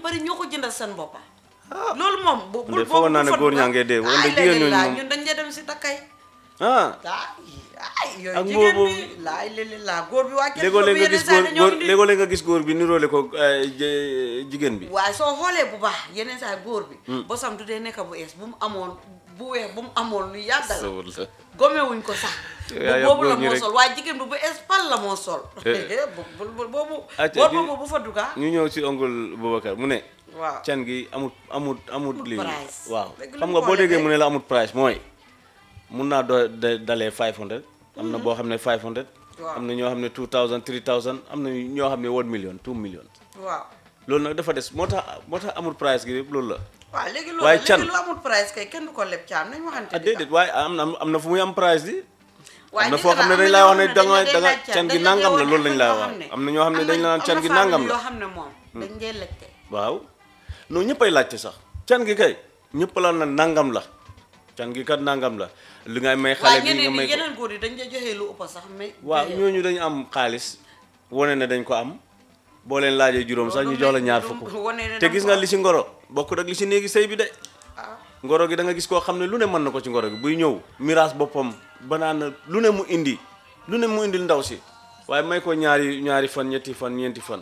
bari ñoo ko jëndal seen boppa loolu moom bu de foogoon naa ne góor ñaa ngee dee, wante ay jigéen ñooñu laa moom- ñun dañ dee dem si takkay ah ay yooyu Ak jigéen boobu- bi laay léegi laa góor bi waa kenn léegoo léeg nga yeneen gis saa góor yi dañoo góor indi- léegoo léeg nga gis góor bi niroole ko eh, je- jigéen bi waaye soo xoolee bu baax yeneen saa yi góor bi bosam du dee nekk bu ees bu mu amoon bu weex bu mu amoon lu yàgg la sawul la gomewuñ ko sax yaa bu boobu la góor ñi moo rek. sol waaye jigéen bi bu ees pal la moo sol Eh. bu bu bu- boobu Acca, boor di- boobu bu fa dugga ñu ñëw si oncle Boubacar mu ne waaw can gi amut amut amut Amut lii price. waaw Léegi lu xam mu nga boo xoolee déggee de- mu ne la amut price mooy mun naa doo da- dalee 500 am na boo xam ne 500 Waaw. am na ñoo xam ne 2000 3000 am na ñoo xam ne 1 million 2 million waaw loolu nag dafa des moo tax moo tax amut price gi yëpp loolu la waaw léegi loolu Waaye léegi can- lu amul price kay kenn du ko leb caam nañ waxante ah di déedéet waaye am na am na fu muy am price di waaye am na nit foo la, xam ne am dañ na lay ñoo wax ne xam danga dañ lay danga laaj can gi dañ la nangam la koy loolu lañ lay wax wax ne- am na ñoo xam ne dañ la naan can gi am na nangam famille la yoo xam ne moom dañ dee lekte waaw non ñëppay laajte sax can gi kay ñëpp la na nangam la can gi kat nangam la li ngay may xale waaye bi nga ñeneen may ñi ko yeneen góor yi dañ dee joxe lu ëpp sax mais waaw joxe- ñooñu dañu am xaalis wane ne dañ ko am boo leen laajee juróom sax ñu jox la ñaar fukk wane ne te danga gis ko nga am. li si ngoro bokkut ak li si néegi sëy bi de ah ngoro gi da nga gis koo xam ne lu ne mën na ko ci ngoro gi buy ñëw miraas boppam banaan lu ne mu indi lu ne mu indil ndaw si waaye may ko ñaari ñaari fan ñetti fan ñeenti fan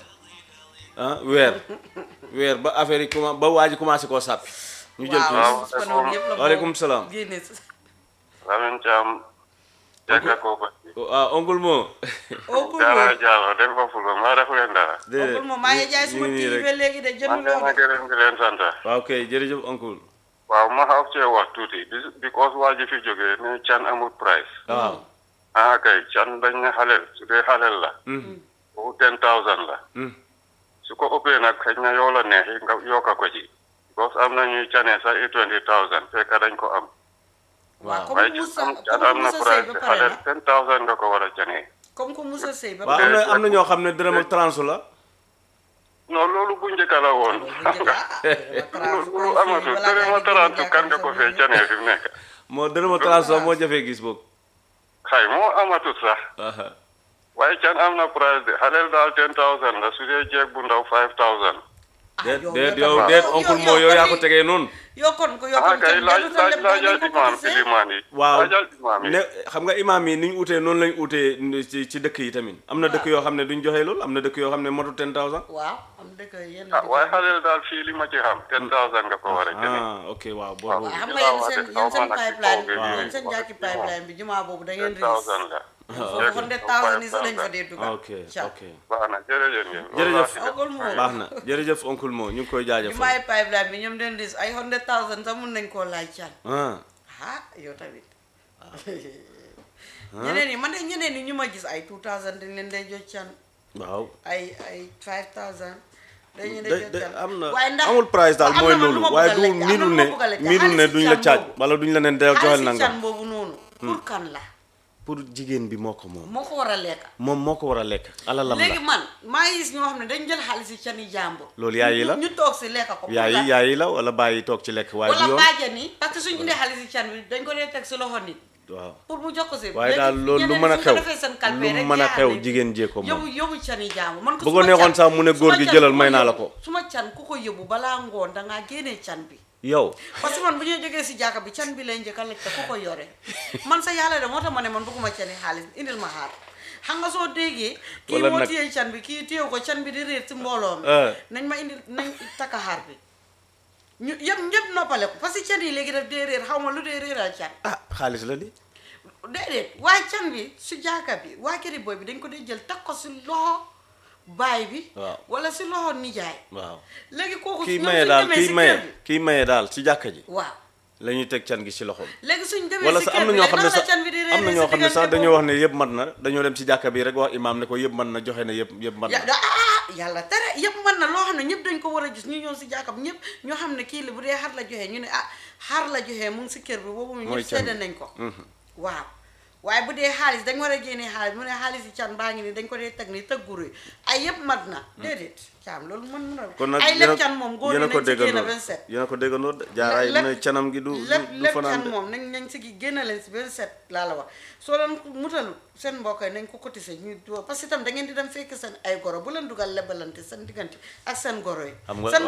ah weer weer ba affaire yi commencé ba waa ji commencé koo sàppi ñu jël waaw tuuti su ko noonu yëpp la waaleykum moom salaam. génne si Lamin Thiam jagga ko ba ah oncle moo Oncle jara Mo jalo dem fa fulo ma defu leen dara Oncle Mo maa ngi jaay suma ñu ngi nii TV rek. ba léegi de jënd man de ma loo de gërëm di leen sant waaw kay jërëjëf oncle waaw ma xaw cee wax tuuti bis- because waa ji fi jógee ne can amul price waaw ah kay can dañ ne xaleel su dee xaleel la boobu ten thousand la Mm. su ko ëppee nag xëy na yow la neexi nga yokka ko ci because am na ñuy canee sax i twenty thousand fekk dañ ko am waaw waaye comme Moussa can comme am na Moussa Seye price ba te pare xaleel na ten thousand nga ko war a canee comme que Moussa Seye ba waaw pare am na am na ñoo xam ne dërëm ak transu la non loolu bu njëkk la woon xam nga lu amatul tere ma tarantu kan nga ko fee canee fi mu nekk moo dërëm ak transu la moo jafee gis boog xay moo amatut sax aha waaye can am na price de xaleel daal ten thousand la su dee jeeg bu ndaw five thousand déet yow déet yow yow tamit- déet yow- oncle yow- moo yow yow yaa ko tamit- tegee noonu yow kon ko yow ah kon kay kenn laaj jëndu sa laaj lépp laajal dañ ko imaam cotiser. ilimaan yi waaw laajal imaam yi ne xam nga imaam yi ni ñu utee noonu lañ utee ci ci dëkk yi tamit am na dëkk yoo xam ne duñ joxe loolu am na dëkk yoo xam ne motu ten thousand waaw am dëkk yenn ah dëkk waaye yi. xaleel daal fii li ma ci xam ten thousand nga ko war a jëlee ah ok waaw waaw. boobu xam nga Waaw, yéen seen waaw, yéen seen waaw, pipeline bi waaw. yéen seen jàkki pipeline bi jumaa boobu da ngeen ten thousand riis la foofu hundred thousand yi sax lañ fa dee dugal ok Ca. ok baax na jërëjëf ngeen Jërëjëf. Oncle Mo baax na jërëjëf oncle moo ñu ngi koy jaajëfal jumaay pipeline bi ñoom den riis ay hundred thousand sax mun nañ koo laaj can ah ah yow tamit ñeneen yi man de ñeneen yi ñu ma gis ay two thousand dañ leen day jot can waaw ay ay five thousand dañu de leen jot de can am na waaye ndax amul price daal am mooy na man lu loolu ma waaye bëgg a du laajte, am na miinul lu ne ma bëgg a laajte. miinul ne Xaalis duñ si la can caaj boobu. wala duñ la neen del joxel xaalis si nangam can boobu noonu pour kan la pour jigéen bi moo ko moom moo ko war a lekk moom moo ko war a lekk alalam léegi la man maa ngi gis ñoo xam ne dañ jël xaalis si can yi jàmbur Loolu yaay yi la? ñu ñu toog si lekk ko pour yaay lan? yi yaay yi la wala bàyyi toog ci lekk waaye du wala yoon bàjjan yi parce que suñu indee xaalis si can bi dañ ko dee teg si loxo nit waaw pour mu jox ko si waaye léegi daal loolu lu ñeneen mën a suñ ko xew defee seen calpe lu rek mën a yaa xew ne jigéen jee ko moom yóbbu yóbbu can yi jaamu man ko Bu su ko ma neexoon can- sax mu ne su góor ma gi can jëlal ku may naa la yóbbu- ko. su ma can ku ko yóbbu balaa ngoon dangaa génnee can bi yow parce que man bu ñuy jógee si jàkka bi can bi lay njëkk a lekk te ku ko yore man sa yàlla de moo tax ma ne man bëgguma cani xaalis indil ma xaar xam nga soo déggee kii Wala moo nag- téye can bi kii téyew ko can bi di réer si mbooloo mi Eh. nañ ma indil nañ takka xaar bi ñu yëpp ñëpp noppale ko parce que can yi léegi daf dee réer xaw ma lu dee réeral can ah xaalis la di déedéet waaye can bi su jàkka bi waa këri booy bi dañ ko dee jël teg ko si loxo baay bi Waaw. wala si loxo nijaay waaw léegi kooku kii ñoom maye suñ daal demee kii si maye kër bi kii maye daal ci jàkka ji waaw la ñuy teg can gi ci loxoom léegi suñ demee wala si sax kër am na bi ñoo léegi xam ne naka la sax can bi di am na réeree ñoo si xam ne sax diggante dañoo boobu? wax ne yëpp mat na dañoo dem ci jàkka bi rek wax imaam ne ko yëpp mat na joxe na yëpp yëpp mat ya na da ah yàlla tere yëpp mën na loo xam ne ñëpp dañ ko war a gis ñu ñëw si jàkkam ñëpp ñoo xam ne kii la bu dee xar la joxee ñu ne ah xar la joxee mu ngi si kër bi boobu mu Mooy ñëpp can sedda bi. nañ ko waaw waaye bu dee xaalis dañ war a génnee xaalis mu ne xaalis yi can baa ngi nii dañ ko dee teg nii tëgguru yi ay yëpp mat na déedéet caam loolu mën mën a kon nag ay yéen a- lépp can moom góor yi yéen a ko nañ si génn déggandoo 27 yéen a ko déggandoo de jaaraay mu ne canam gi du du lépp du lépp fanaan can de moom nañ nañ si gi génn leen si 27 laa la wax soo leen mutalu seen mbokk yi nañ ko cotiser ñu parce que itam da ngeen di dem fekk seen ay goro bu leen dugal lebalante seen diggante ak seen goro yi Xam nga- seen